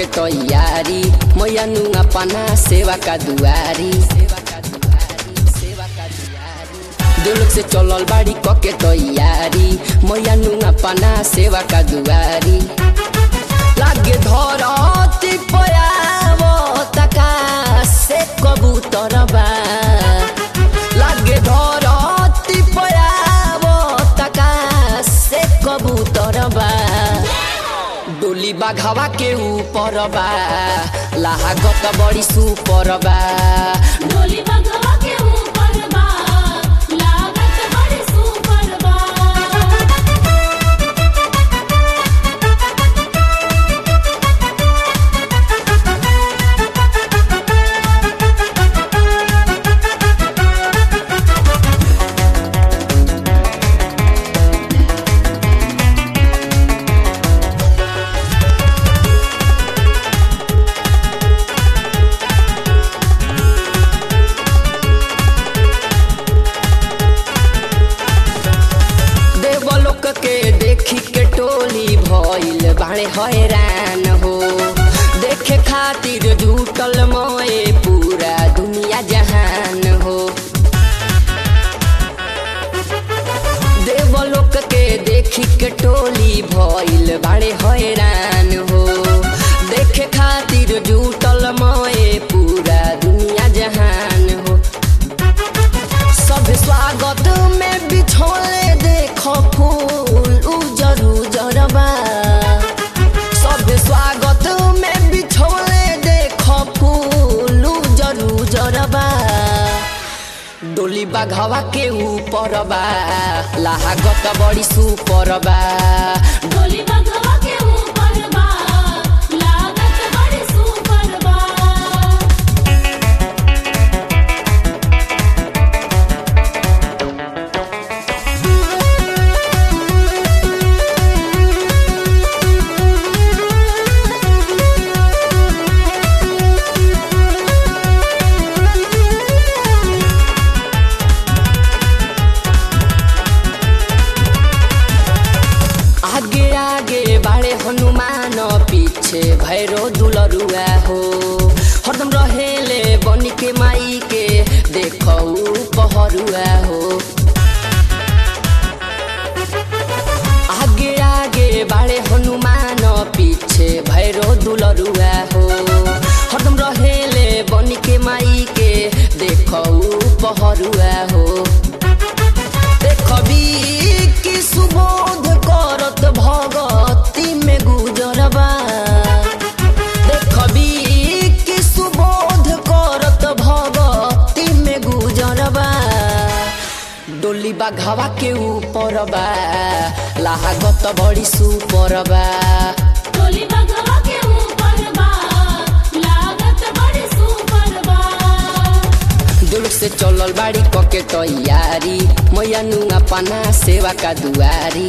तैयारी मैया नुआ पना सेवा का दुआरी दिल से चलल बाड़ी कके तैयारी मैया नुआ पना सेवा का दुआरी लागे धरती पयावो तका से कबूतर बा लागे धरती पयावो तका से कबूतर बा डोली बाघावा के ऊपर बा लाहागत बड़ी सुपर बा डोली बगवा के ऊपर बा लागत बड़ी सुपर बा देवलोक के देखी के टोली भइल बाणे हैरान हो देखे खातिर जुटल मोए पूरा दुनिया जहान हो देवलोक के देखी के टोली भइल बाणे हैरान हो देखे खातिर जुटल मोए पूरा दुनिया जहान हो सब स्वागत में बिछोले देखो फूल उजर उजर बा सब स्वागत में बिछोले देखो फूल उजर उजर बा डोली बाघवा के ऊपर बा लाहागत बड़ी सुपर बा डोली बगवा के ऊपर बा लागत बड़ी सुपर बा आगे आगे बाड़े हनुमान पीछे भैरो दुलरुआ हो हरदम रहेले बनी के माई के देखौ पहरुआ हो आगे आगे बाड़े हनुमान पीछे भैरो दुलरुआ हो हरदम रहेले बनी के माई के देखौ पहरुआ हो देखबी कि सुबोध करत भगती में गुजरबा देखबी कि सुबोध करत भगती में गुजरबा डोली बाघावा के ऊपर बा लाहागत बड़ी सुपर बा डोली बगवा के ऊपर बा लागत बड़ी सुपर बा दिल से चलल बाड़ी कके तैयारी मैया नुआ पना सेवा का दुआरी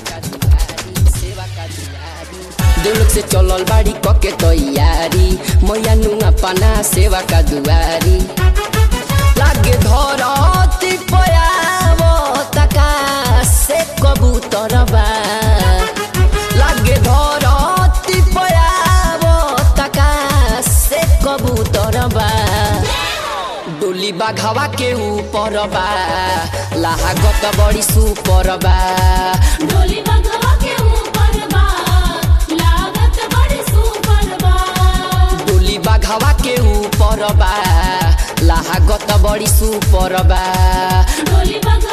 दिल से चलल बाड़ी कके तैयारी मैया नुआ पना सेवा का दुआरी लागे धरती पयावो तका से कबूतर बा लागे धरती पयावो तका से कबूतर बा डोली बाघावा के ऊपर बा लाहागत बड़ी सुपर बा डोली बगवा के ऊपर बा लागत बड़ी सुपर बा डोली बाघावा के ऊपर बा लाहागत बड़ी सुपर बा डोली बगवा